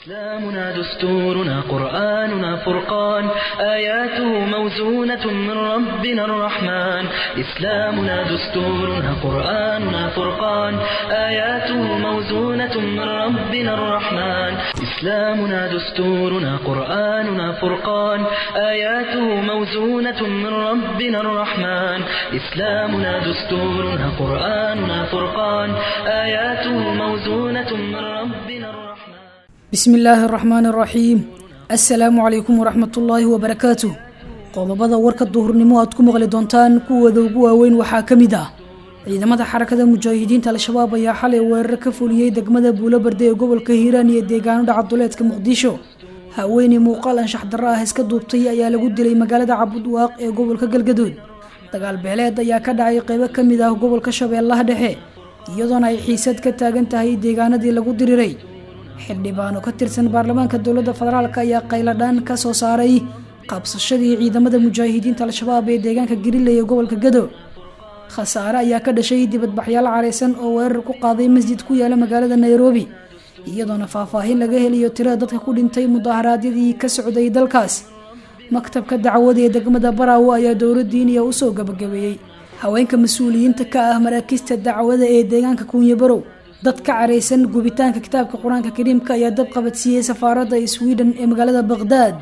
إسلامنا دستورنا قرآننا فرقان آياته موزونة من ربنا الرحمن إسلامنا دستورنا قرآننا فرقان آياته موزونة من ربنا الرحمن إسلامنا دستورنا قرآننا فرقان آياته موزونة من ربنا الرحمن إسلامنا دستورنا قرآننا فرقان آياته موزونة من ربنا الرحمن bismi illaahi araxmaan araxiim assalaamu calaykum waraxmat ullaahi wabarakaatuh qodobada warka duhurnimo aad ku maqli doontaan kuwooda ugu waaweyn waxaa ka mid ah ciidamada xarakada mujaahidiinta al-shabaab ayaa xalay weerar ka fuliyey degmada buulobarde ee gobolka hiiraan iyo deegaano dhaca duleedka muqdisho haweeney muuqaal anshax darro ah iska duubtay ayaa lagu dilay magaalada cabudwaaq ee gobolka galgaduud dagaal beeleed ayaa ka dhacay qeybo ka mid ah gobolka shabeellaha dhexe iyadoona ay xiisad ka taagan tahay deegaanadii lagu diriray xildhibaano ka tirsan baarlamaanka dowladda federaalk ayaa qayladhaan ka soo saaray qabsashadii ciidamada mujaahidiinta al-shabaab ee deegaanka gariley ee gobolka gado khasaare ayaa ka dhashay dibadbaxyaal careysan oo weerar ku qaaday masjid ku yaala magaalada nairobi iyadoona faahfaahin laga helayo tirada dadka ku dhintay mudaharaadyadii ka socday dalkaas maktabka dacwada ee degmada baraawo ayaa dowla diiniya usoo gabagabeeyey haweenka mas-uuliyiinta ka ah maraakiista dacwada ee deegaanka kuunyabarow dad ka careysan gubitaanka kitaabka qur-aanka kariimka ayaa dab qabadsiiyey safaaradda sweden ee magaalada baqhdaad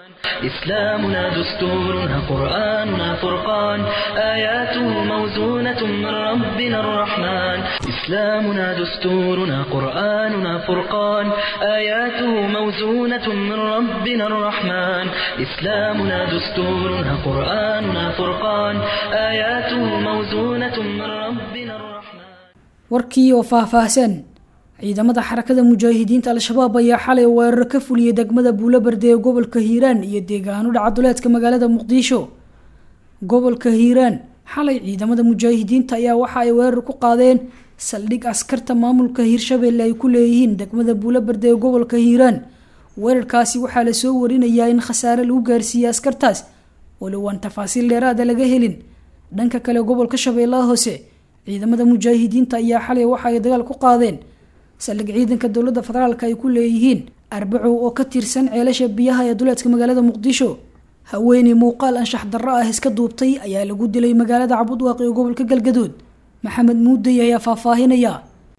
إسلامنا دستورنا قرآننا فرقان آياته موزونة من ربنا الرحمن إسلامنا دستورنا قرآننا فرقان آياته موزونة من ربنا الرحمن إسلامنا دستورنا قرآننا فرقان آياته موزونة من ربنا الرحمن warkii oo faahfaahsan ciidamada xarakada mujaahidiinta al-shabaab ayaa xalay weerar ka fuliyey degmada buulobarde ee gobolka hiiraan iyo deegaano dhacaduleedka magaalada muqdisho gobolka hiiraan xalay ciidamada mujaahidiinta ayaa waxa ay weerar ku qaadeen saldhig askarta maamulka hiirshabelle ay ku leeyihiin degmada buulobarde ee gobolka hiiraan weerarkaasi waxaa lasoo warinayaa in khasaare lagu gaarsiiyey askartaas walow aan tafaasiil dheeraada laga helin dhanka kale gobolka shabeellaha hoose ciidamada mujaahidiinta ayaa xalay waxa ay dagaal ku qaadeen saldhig ciidanka dowladda federaalk ay ku leeyihiin arbacow oo ka tirsan ceelasha biyaha ee duleedka magaalada muqdisho haweeney muuqaal anshax darro ah iska duubtay ayaa lagu dilay magaalada cabudwaaq ee gobolka galgaduud maxamed muudey ayaa faahfaahinaya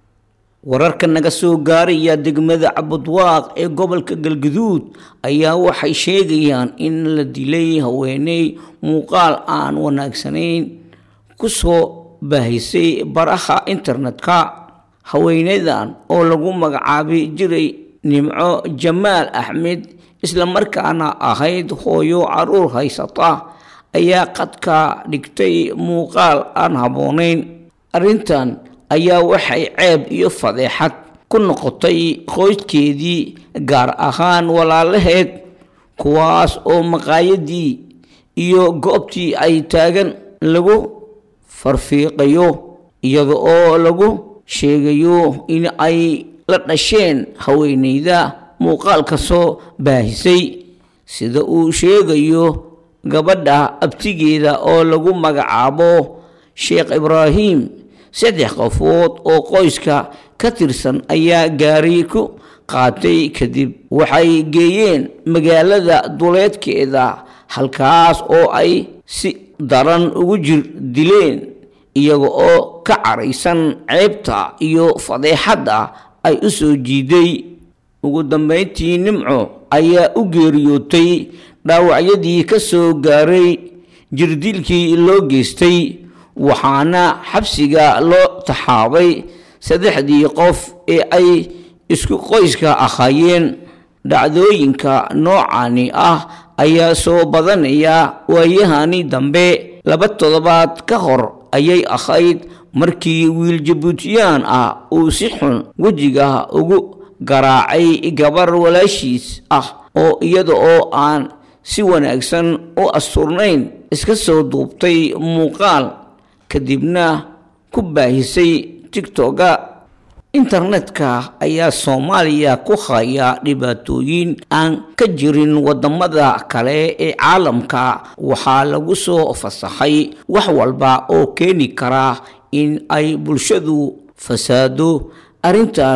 wararka naga soo gaaraya degmada cabudwaaq ee gobolka galgaduud ayaa waxay sheegayaan in la dilay haweeney muuqaal aan wanaagsanayn kusoo baahisay baraha internetka haweeneydan oo lagu magacaabi jiray nimco jamaal axmed islamarkaana ahayd hooyo caruur haysata ayaa qadka dhigtay muuqaal aan habboonayn arrintan ayaa waxay ceeb iyo fadeexad ku noqotay qoyskeedii gaar ahaan walaalaheed kuwaas oo maqaayadii iyo goobtii ay taagan lagu farfiiqayo iyada oo lagu sheegayo in ay la dhasheen haweeneyda muuqaalka soo baahisay sida uu sheegayo gabadha abtigeeda oo lagu magacaabo sheekh ibraahim saddex qofood oo qoyska ka tirsan ayaa gaari ku qaatay kadib waxay geeyeen magaalada duleedkeeda halkaas oo ay si daran ugu jir dileen iyaga oo ka caraysan ceebta iyo fadeexadda ay u soo jiiday ugu dambeyntii nimco ayaa u geeriyootay dhaawacyadii ka soo gaaray jirdilkii loo geystay waxaana xabsiga loo taxaabay saddexdii qof ee ay isku qoyska ahaayeen dhacdooyinka noocani ah ayaa soo badanaya waayahani dambe laba toddobaad ka hor ayay ahayd markii wiil jabuutiyaan ah uu si xun wejiga ugu garaacay gabar walaashiis ah oo iyada oo aan si wanaagsan u asturnayn iska soo duubtay muuqaal kadibna ku baahisay tigtoga internetka ayaa soomaaliya ku haya dhibaatooyin aan ka jirin wadamada kale ee caalamka waxaa lagu soo fasaxay wax walba oo keeni kara in ay bulshadu fasaado arrintan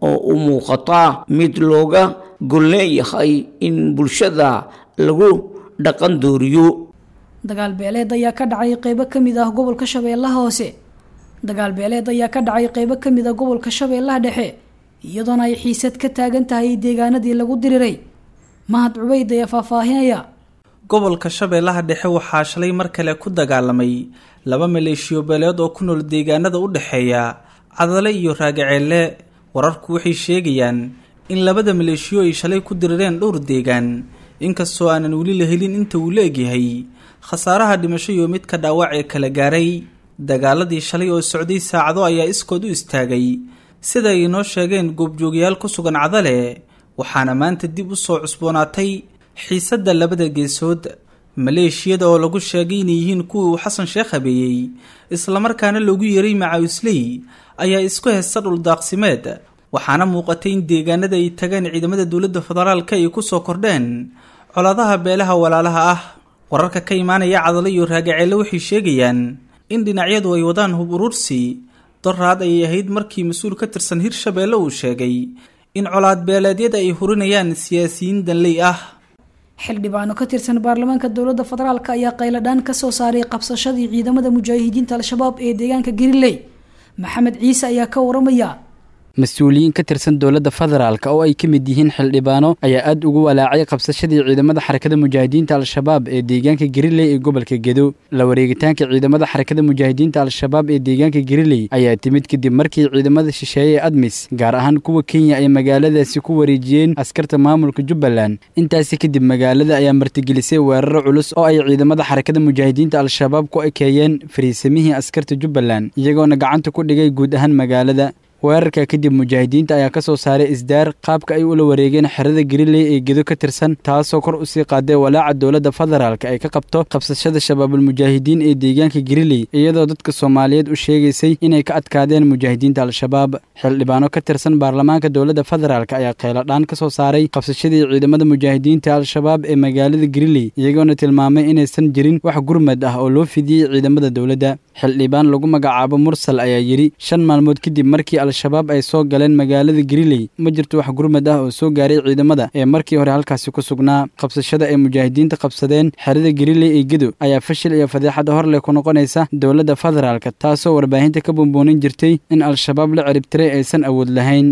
oo u muuqata mid looga gol leeyahay in bulshada lagu dhaqan dooriyo dagaal beeleed ayaa ka dhacay qeybo ka mid ah gobolka shabeellaha hoose dagaal beeleed ayaa ka dhacay qeybo ka mid ah gobolka shabeellaha dhexe iyadoona ay xiisad ka taagan tahay deegaanadii lagu diriray mahad cubeyd ayaa faahfaahinaya gobolka shabeellaha dhexe waxaa shalay mar kale ku dagaalamay laba maleeshiyo beeleed oo ku nool deegaanada u dhexeeya cadale iyo raagaceelle wararku waxay sheegayaan in labada maleeshiyo ay shalay ku dirireen dhowr deegaan inkastoo aanan weli la helin inta uu la egyahay khasaaraha dhimasho iyo midka dhaawac ee kala gaaray dagaaladii shalay oo socday saacado ayaa iskood u istaagay sida ay inoo sheegeen goobjoogayaal ku sugan cadale waxaana maanta dib u soo cusboonaatay xiisadda labada geesood maleeshiyada oo lagu sheegay inay yihiin kuwii uu xasan sheekh habeeyey islamarkaana loogu yeeray macaawisley ayaa isku hesta dhuldaaqsimeed waxaana muuqatay in deegaanada ay tagaan ciidamada dowladda federaalka ay kusoo kordheen colaadaha beelaha walaalaha ah wararka ka imaanaya cadalo iyo raagaceelle waxay sheegayaan in dhinacyadu ay wadaan hub urursi doraad ayay ahayd markii mas-uul ka tirsan hirshabeelle uu sheegay in colaad beeleedyada ay hurinayaan siyaasiyiin danley ah xildhibaano ka tirsan baarlamaanka dowladda federaalk ayaa qayladhaan kasoo saaray qabsashadii ciidamada mujaahidiinta al-shabaab ee deegaanka gariley maxamed ciise ayaa ka waramaya mas-uuliyiin ka tirsan dowladda federaalk oo ay ka mid yihiin xildhibaano ayaa aada ugu walaacay qabsashadii ciidamada xarakada mujaahidiinta al-shabaab ee deegaanka gariley ee gobolka gedo la wareegitaanka ciidamada xarakada mujaahidiinta al-shabaab ee deegaanka gariley ayaa timid kadib markii ciidamada shisheeye ee admis gaar ahaan kuwa kenya ay magaaladaasi ku wareejiyeen askarta maamulka jubbaland intaasi kadib magaalada ayaa martigelisay weeraro culus oo ay ciidamada xarakada mujaahidiinta al-shabaab ku ekeeyeen fariisamihii askarta jubbaland iyagoona gacanta ku dhigay guud ahaan magaalada weerarka kadib mujaahidiinta ayaa ka soo saaray isdaar qaabka ay ula wareegeen xerada gariley ee gedo ka tirsan taasoo kor usii qaaday walaaca dowladda federaalk ay ka qabto qabsashada shabaabulmujaahidiin ee deegaanka gariley iyadoo dadka soomaaliyeed u sheegaysay inay ka adkaadeen mujaahidiinta al-shabaab xildhibaano ka tirsan baarlamaanka dowladda federaalk ayaa kheyladhaan ka soo saaray qabsashadii ciidamada mujaahidiinta al-shabaab ee magaalada gariley iyagoona tilmaamay inaysan jirin wax gurmad ah oo loo fidiyey ciidamada dowladda xildhibaan lagu magacaabo mursal ayaa yidhi shan maalmood kadib markii al-shabaab ay soo galeen magaalada gariley ma jirto wax gurmad ah oo soo gaaray ciidamada ee markii hore halkaasi ku sugnaa qabsashada ay mujaahidiinta qabsadeen xerada gariley ee gedo ayaa fashil iyo fadeexada horleh ku noqonaysa dowladda federaalk taasoo warbaahinta ka buunbuunin jirtay in al-shabaab la ciribtiray aysan awood lahayn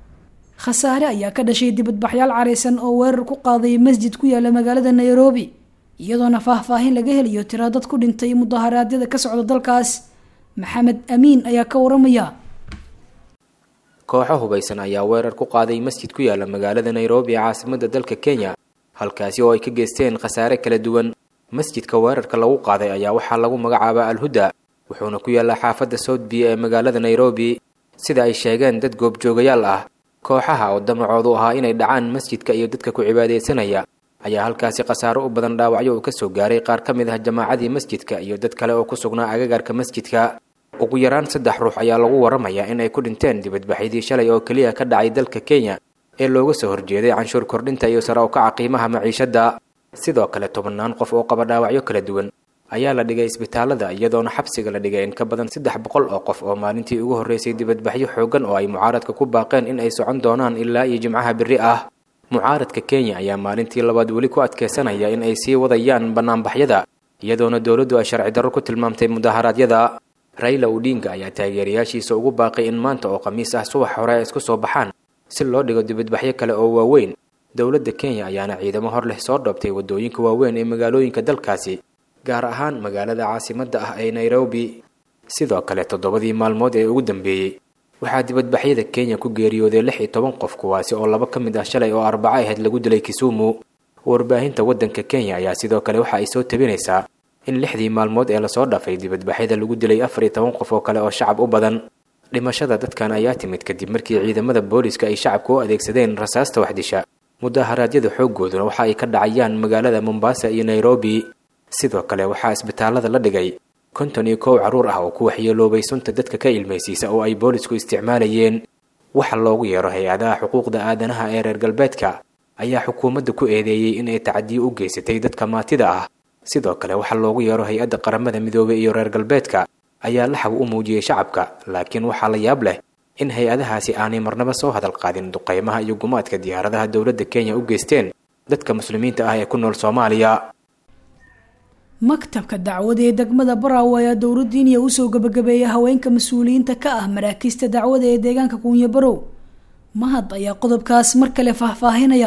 khasaare ayaa ka dhashay dibadbaxyaal careysan oo weerar ku qaaday masjid ku yaala magaalada nairobi iyadoona faahfaahin laga helayo tira dad ku dhintay mudaharaadyada ka socda dalkaas maxamed amiin ayaa ka waramaya kooxo hubaysan ayaa weerar ku qaaday masjid ku yaala magaalada nairobi ee caasimada dalka kenya halkaasi oo ay ka geysteen khasaare kala duwan masjidka weerarka lagu qaaday ayaa waxaa lagu magacaabaa alhuda wuxuuna ku yaallaa xaafadda soudbiya ee magaalada nairobi sida ay sheegeen dad goobjoogayaal ah kooxaha oo damacoodu ahaa inay dhacaan masjidka iyo dadka ku cibaadaysanaya ayaa halkaasi khasaaro u badan dhaawacyo uu ka soo gaaray qaar ka mid ah jamaacadii masjidka iyo dad kale oo ku sugnaa agagaarka masjidka ugu yaraan saddex ruux ayaa lagu waramayaa in ay ku dhinteen dibadbaxyadii shalay oo keliya ka dhacay dalka kenya ee looga soo horjeeday canshuur kordhinta iyo sare u kaca qiimaha maciishadda sidoo kale tobannaan qof oo qaba dhaawacyo kala duwan ayaa la dhigay isbitaalada iyadoona xabsiga la dhigay in ka badan saddex boqol oo qof oo maalintii ugu horreysay dibadbaxyo xooggan oo ay mucaaradka ku baaqeen in ay socon doonaan ilaa iyo jimcaha berri ah mucaaradka kenya ayaa maalintii labaad weli ku adkeysanaya in ay sii wadayaan bannaanbaxyada iyadoona dowladdu ay sharci darro ku tilmaamtay mudaharaadyada rayla udinga ayaa taageerayaashiisa ugu baaqay in maanta oo khamiis ah subax hore ay isku soo baxaan si loo dhigo dibadbaxyo kale oo waaweyn dowladda kenya ayaana ciidamo hor leh soo dhoobtay waddooyinka waaweyn ee magaalooyinka dalkaasi gaar ahaan magaalada caasimadda ah ee nairobi sidoo kale toddobadii maalmood ee ugu dambeeyey waxaa dibadbaxyada kenya ku geeriyooday lix iyo toban qof kuwaasi oo laba ka mid ah shalay oo arbaco ahayd lagu dilay kisumu warbaahinta waddanka kenya ayaa sidoo kale waxa ay soo tabinaysaa in lixdii maalmood ee lasoo dhaafay dibadbaxyada lagu dilay afar iyo toban qof oo kale oo shacab u badan dhimashada dadkan ayaa timid kadib markii ciidamada booliska ay shacabka u adeegsadeen rasaasta waxdisha mudaharaadyada xooggooduna waxa ay ka dhacayaan magaalada mombasa iyo nairobi sidoo kale waxaa isbitaalada la dhigay konton iyo kow carruur ah oo ku waxyeeloobay sunta dadka ka ilmaysiisa oo ay boolisku isticmaalayeen waxa loogu yeero hay-adaha xuquuqda aadanaha ee reer galbeedka ayaa xukuumadda ku eedeeyey in ay tacadiyo u geysatay dadka maatida ah sidoo kale waxaa loogu yeero hay-adda qaramada midoobey iyo reer galbeedka ayaa laxab u muujiyey shacabka laakiin waxaa la yaab leh in hay-adahaasi aanay marnaba soo hadal qaadin duqeymaha iyo gumaadka diyaaradaha dowladda kenya u geysteen dadka muslimiinta ah ee ku nool soomaaliya maktabka dacwada ee degmada baraawe ayaa dowladdiiniya usoo gabagabeeyay haweenka mas-uuliyiinta ka ah maraakiista dacwada ee deegaanka kuunyo barow mahad ayaa qodobkaas mar kale faahfaahinaya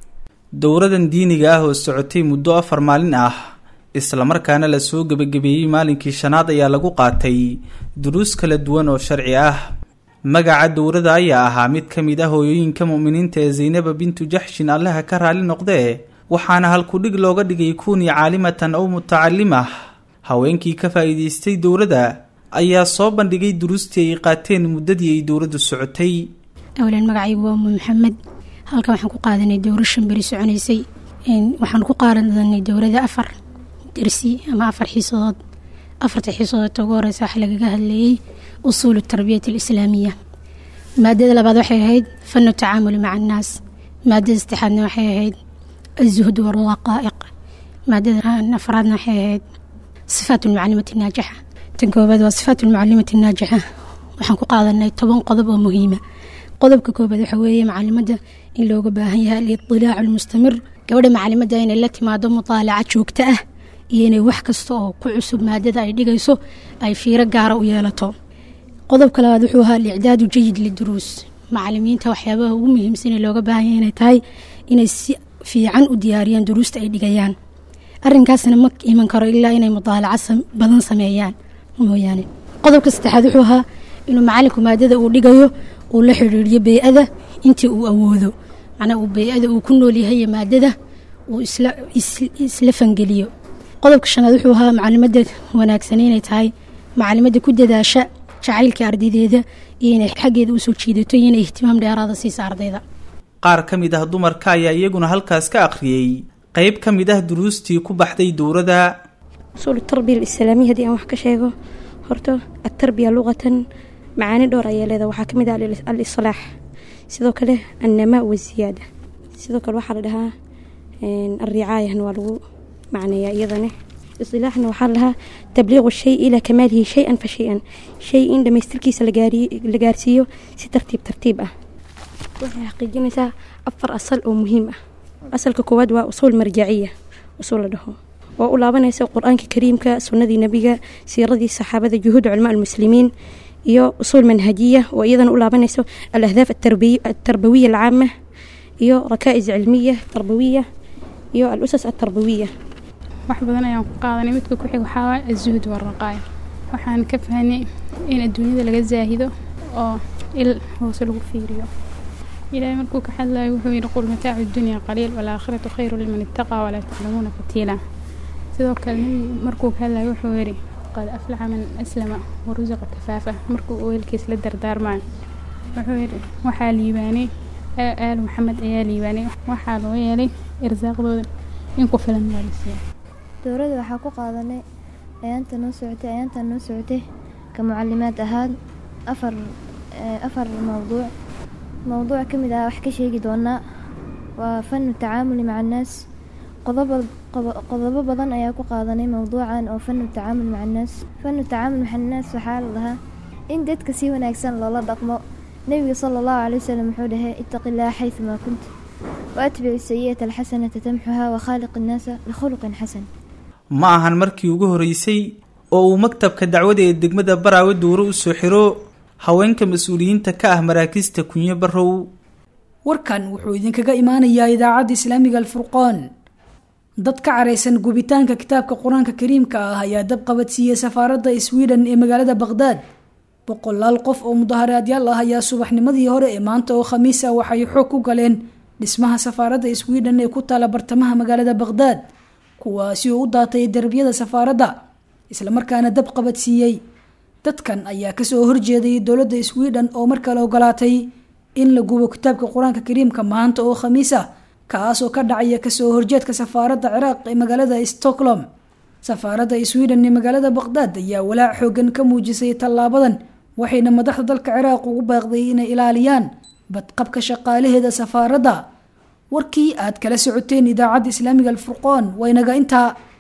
dowradan diiniga ah oo socotay muddo afar maalin ah islamarkaana lasoo gebagabeeyey maalinkii shanaad ayaa lagu qaatay duruus kala duwan oo sharci ah magaca dowrada ayaa ahaa mid ka mid ah hooyooyinka mu'miniinta ee zaynaba bintu jaxshin allaha ka raali noqdee waxaana halkudhig looga dhigay kuunii caalimatan ow mutacalimah haweenkii ka faa'iidaystay dowladda ayaa soo bandhigay duruustii ay qaateen muddadii ay dowladdu socotay awlan magacaygu waa umu maxamed halkan waxaan ku qaadanay dowro shan beri soconaysay waxaan ku qaadanay dowrada afar dersi ama afar xiisadood afarta xiisadood ugu horeysa waxaa lagaga hadlayay usuulu tarbiyat alislaamiya maadada labaad waxay ahayd fanu tacaamuli maca annaas maadada saddexaadna waxay ahayd azuhd walwaqaa'iq maadada afraadna waxay ahayd sifaat lmucalimati naajixa tan koobaad waa sifaat lmucalimati naajixa waxaan ku qaadanay toban qodob oo muhiima qodobka koobaad waxa weeye macalimada in looga baahan yahay aliطilaacu almustamir gabadha macalimada inay la timaado mutaalaca joogto ah iyo inay wax kasta oo ku cusub maadada ay dhigayso ay fiiro gaara u yeelato qodobka labaad wuxuu ahaa alicdaadu jayid liduruus macalimiinta waxyaabaha ugu muhiimsan ee looga baahan yahay inay tahay inay si fiican u diyaariyaan duruusta ay dhigayaan arrinkaasna ma iman karo ilaa inay mudaalaca badan sameeyaan mooyaane qodobka saddexaad wuxuu ahaa inuu macalinku maadada uu dhigayo uu la xidhiiriyo bey-ada intii uu awoodo macnaa uu bey-ada uu ku nool yahay maadada uu isla fangeliyo qodobka shanaad wuxuu ahaa macalimada wanaagsan inay tahay macalimada ku dadaasha jacaylka ardaydeeda iyo inay xaggeeda usoo jiidato iyo inay ihtimaam dheeraada siisa ardayda qaar ka mid ah dumarka ayaa iyaguna halkaas ka akhriyey qeyb ka mid ah duruustii ku baxday dowrada usuul tarbiya alislaamiya haddii aan wax ka sheego horta atarbiya luqatan macaani dhowr ayaa leedaha waxaa ka mid ah al-islaax sidoo kale annamaa waziyaada sidoo kale waxaa la dhahaa alricaayahna waa lagu macneeyaa iyadane isilaaxna waxaa la dhahaa tabliiqu shay ilaa kamaalihi shay-an fa shay-an shay in dhammaystirkiisa la gaarsiiyo si tartiib tartiib ah waxay xaqiijinaysaa afar asal oo muhiim ah asalka koowaad waa usuul marjaciya usuul la dhaho oo u laabanaysa qur-aanka kariimka sunnadii nebiga siiradii saxaabada juhuud culamaa almuslimiin iyo usuul manhajiya oo iyadana u laabanayso alahdaaf atarbawiya alcaama iyo rakaa'is cilmiya tarbawiya iyo al-usas atarbawiya wax badan ayaan ku qaadanay midka ku xig waxaa waay azuhud waraqaaya waxaan ka fahnay in adduunyada laga zaahido oo il hoose lagu fiiriyo ilaahay markuu ka hadlayo wuxuu yidhi qul mataacu dunya qaliil walaakhiratu khayru liman ittaqaa walaa taclamuuna fatiila sidoo kale nebigu markuu ka hadlayo wuxuu yidhi qad aflaxa man aslama warusiqa kafaafa markuu weelkiis la dardaarmayo wuxuu yidhi waxaa liibaanay aal maxamed ayaa liibaanay waxaa loo yeelay irsaaqdooda in ku filan waa la siiya dowladda waxaa ku qaadanay ayaanta noo socotay ayaantan noo socotay ka mucalimaad ahaan afar afar mowduuc mowduuc ka mid ah wax ka sheegi doonaa waa fanu tacaamuli maca annaas qodobo badan ayaa ku qaadanay mowduucan oo fanu tacaamul maca annaas fanu tacaamul maca annaas waxaa la dhahaa in dadka si wanaagsan loola dhaqmo nebiga sala allahu calay wasalam wuxuu dhahay ittaqi illaha xaysumaa kunta waatbici sayi'ata alxasanata tamxuha wakhaaliq innaasa bikhuluqin xasan ma ahan markii ugu horeysay oo uu maktabka dacwada ee degmada baraawe duuro u soo xiro haweenka mas-uuliyiinta ka ah maraakiista kunyo barow warkan wuxuu idinkaga imaanayaa idaacadda islaamiga alfurqaan dad ka caraysan gubitaanka kitaabka qur-aanka kariimka ah ayaa dab qabadsiiyey safaaradda sweden ee magaalada baqhdaad boqolaal qof oo mudaharaadyaal ah ayaa subaxnimadii hore ee maanta oo khamiis ah waxay xoog ku galeen dhismaha safaaradda sweden ee ku taala bartamaha magaalada baqhdaad kuwaasi oo u daatay darbiyada safaaradda islamarkaana dab qabadsiiyey dadkan ayaa kasoo horjeeday dowladda sweden oo mar kale ogolaatay in la gubo kitaabka qur-aanka kariimka maanta oo khamiis ah kaasoo ka dhacaya kasoo horjeedka safaaradda ciraaq ee magaalada stockholm safaaradda sweden ee magaalada baqhdaad ayaa walaac xoogan ka muujisay tallaabadan waxayna madaxda dalka ciraaq ugu baaqday inay ilaaliyaan badqabka shaqaalaheeda safaaradda warkii aad kala socoteen idaacadda islaamiga alfurqoon waynaga intaa